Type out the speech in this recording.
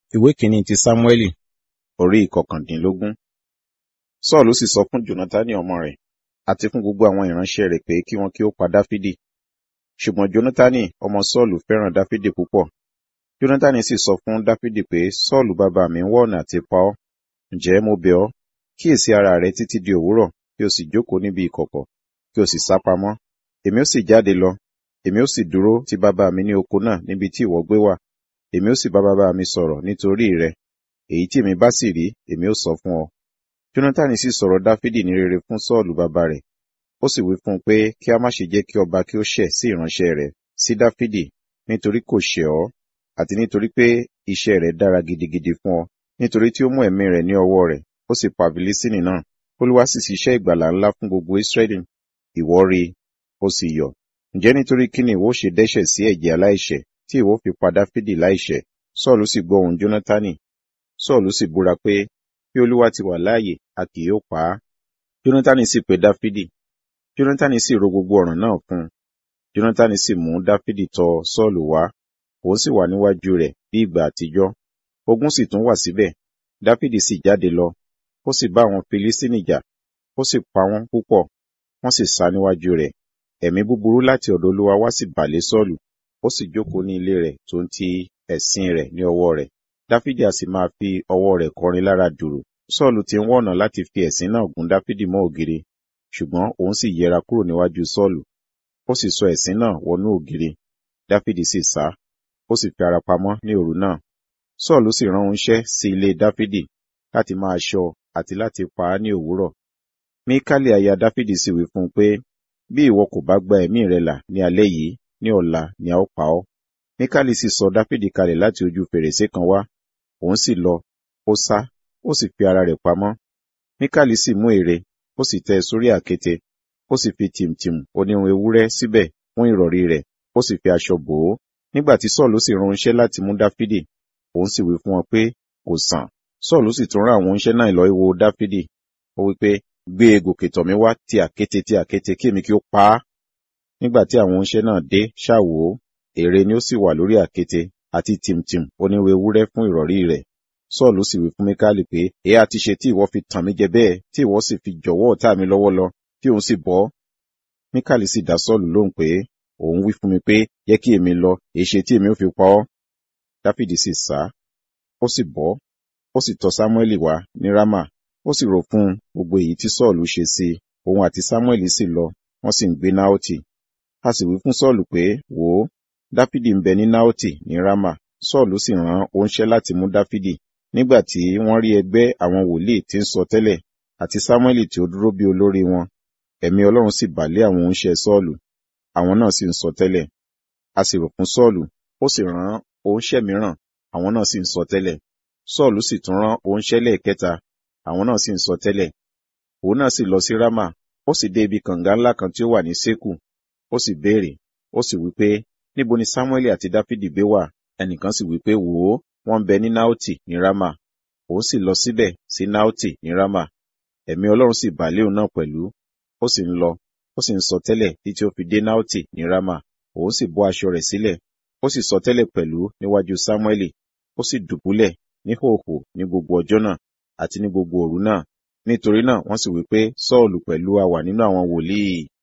ìwé kìíní ti sámúẹ́lì orí ìkọkàndínlógún sọ́ọ̀lù sì sọ fún jónátánì ọmọ rẹ̀ àti fún gbogbo àwọn ìránṣẹ́ rẹ̀ pé kí wọn kí ó pa dáfídì ṣùgbọ́n jónátánì ọmọ sọ́ọ̀lù fẹ́ràn dáfídì púpọ̀ jónátánì sì sọ fún dáfídì pé sọ́ọ̀lù bàbá mi ń wá ọ̀nà àti pa ọ́ ǹjẹ́ mo bẹ̀ ọ́ kíyèsí ara rẹ títí di òwúrọ̀ kí o sì jókòó níbi ìkọ̀kọ̀ kí o sì sá pamọ́ èmi ó sì jáde lọ èmi ó sì dúró ti bàbá mi ní oko náà níbi tí ìwọ gbé wà èmi ó sì bá bàbá mi sọ̀rọ̀ nítorí rẹ èyí tí èmi bá sì rí èmi ó sọ fún ọ jónátánì sì sọ̀rọ̀ dáfídì ní rere fún sọ́ọ̀lù bàbá rẹ̀ ó sì wí fún un pé kí a má ṣe jẹ́ kí ọba kí ó ṣẹ̀ sí ìránṣẹ́ rẹ̀ sí dáfídì nítorí kò ṣẹ̀ ọ́ àti nítorí pé iṣẹ́ rẹ̀ dára gidigidi fún ọ nítorí tí ó mú ẹ̀mí rẹ̀ ní ọwọ́ rẹ̀ ó sì pa fìlísítínì náà olúwa sì ṣiṣẹ́ ìgbàlà ńlá fún gbogbo ísírẹ́lì ìwọ rí ó sì yọ̀ ǹjẹ́ nítorí kí ni ìwọ ṣe dẹ́ṣẹ̀ sí ẹ̀jẹ̀ aláìṣẹ̀ tí ìwọ fi pa dáfídì láìṣẹ̀ sọ́ọ̀lù sì gbọ́ ohùn jónátánì sọ́ọ̀lù sì búra pé bí olúwa ti wà láàyè a kì yóò pa á jónátánì sì pe dáfídì jónátánì sì ro gbogbo ọ̀ràn náà fún un jónátánì sì mú dáfídì tọ̀ sọ́ọ̀lù wá òun sì wà níwájú rẹ̀ bí ìgbà àtijọ́ ogun sì tún wà síbẹ̀ dáfídì sì jáde lọ ó sì bá àwọn filistini jà ó sì pa wọ́n púpọ̀ wọ́n sì sá níwájú rẹ̀ ẹ̀mí búburú láti ọ̀dọ̀ olúwa wá sì bà lé sọ́ọ̀lù ó sì jókòó ní ilé rẹ̀ tó ń ti ẹ̀sìn rẹ̀ ní ọwọ́ rẹ̀ dáfídì a sì máa fi ọwọ́ rẹ̀ kọrin lára dùrù sọ́ọ̀lù ti ń wọ̀nà láti fi ẹ̀sìn náà gún dáfídì mọ́ ògiri ṣùgbọ́n òun sì yẹra kúrò níwájú sọ́ọ̀lù ó sì sọ ẹ̀sìn náà wọnú ògiri dáfídì sì sá ó sì fi ara pamọ́ ní òru náà sọ́ọ̀lù sì rán oníṣẹ́ sí ilé dáfídì láti máa ṣọ́ àti láti pa á ní òwúrọ̀ míkálì aya dáfídì sì wí fún un pé bí ìwọ kò bá gba ẹ̀mí rẹ là ní alẹ́ yìí ní ọ̀la ni a ó pa ọ́ míkálì sì sọ dáfídì kalẹ̀ láti ojú fèrèsé kan wá òun sì lọ ó sá ó sì fi ara rẹ̀ pamọ́ míkálì sì mú ère ó sì tẹ́ sórí àkéte ó sì fi tìmtìm onírun ewúrẹ́ síbẹ̀ fún ìrọ̀rí rẹ̀ ó sì fi aṣọ bò ó nígbà tí sọ́ọ̀lù sì rán oníṣẹ́ láti mú dáfídì òun sì wí fún wọn pé kò sàn sọ́ọ̀lù sì tún rán àwọn oníṣẹ́ náà lọ wo dáfídì ó wí pé gbé e gòkè tọ̀ mí wá ti àkéte ti àkéte kí èmi kí ó pa á nígbà tí àwọn oníṣẹ́ náà dé ṣàwò ère ni ó sì wà lórí àkéte àti tìmtìm onírun ewúrẹ́ fún ìrọ̀rí rẹ̀ sọ́ọ̀lù sì wí fún míkálì pé èé àti ṣe tí ìwọ fi tàn mí jẹ bẹ́ẹ̀ tí ìwọ sì fi jọ̀wọ́ ọ̀tá mi lọ́wọ́ lọ tí òun sì bọ́ míkálì sì dá sọ́ọ̀lù lóhùn pé òun wí fún mi pé yẹ kí èmi lọ èṣe tí èmi ò fi pa ọ́ dáfídì sì sá ó sì bọ́ ó sì tọ̀ sámúẹ́lì wá ní rámà ó sì rò fún gbogbo èyí tí sọ́ọ̀lù ṣe sí i òun àti sámúẹ́lì sì lọ wọ́n sì ń gbé náòtì a sì wí fún sọ́ọ̀lù pé wò ó dáfídì ń bẹ ní náòtì ní rámà sọ́ọ̀lù sì rán oníṣẹ́ láti mú dáfídì nígbà tí wọ́n rí ẹgbẹ́ àwọn wòlíì tí ń sọ tẹ́lẹ̀ àti sámúẹ́lì tí ó dúró bí olórí wọn ẹ̀mí ọlọ́run sì bà lé àwọn oníṣẹ́ sọ́ọ̀lù àwọn náà sì ń sọ tẹ́lẹ̀ a sì rò fún sọ́ọ̀lù ó sì rán oníṣẹ́ mìíràn àwọn náà sì ń sọ tẹ́lẹ̀ sọ́ọ̀lù sì tún rán oníṣẹ́ lẹ́ẹ̀kẹta àwọn náà sì ń sọ tẹ́lẹ̀ òun náà sì lọ sí rámà ó sì dé ibi kànga ńlá kan tí ó wà ní sékù ó sì béèrè ó sì wí pé níbo ni sámúẹ́lì àti dáfídì gbé wà ẹnìkan sì wí pé wò ó wọ́n ń bẹ ní náòtì ní rámà òun sì lọ síbẹ̀ sí náòtì ní rámà ẹ̀mí ọlọ́run sì bà lé òun náà pẹ̀lú ó sì ń lọ ó sì ń sọ tẹ́lẹ̀ títí ó fi dé náòtì ní rámà òun sì bọ́ aṣọ rẹ̀ sílẹ̀ ó sì sọ tẹ́lẹ̀ pẹ̀lú níwájú sámúẹ́lì ó sì dùbúlẹ̀ ní hòhò ní gbogbo ọjọ́ náà àti ní gbogbo òru náà nítorí náà wọ́n sì wí pé sọ́ọ̀lù pẹ̀lú a wà nínú àwọn wòlíì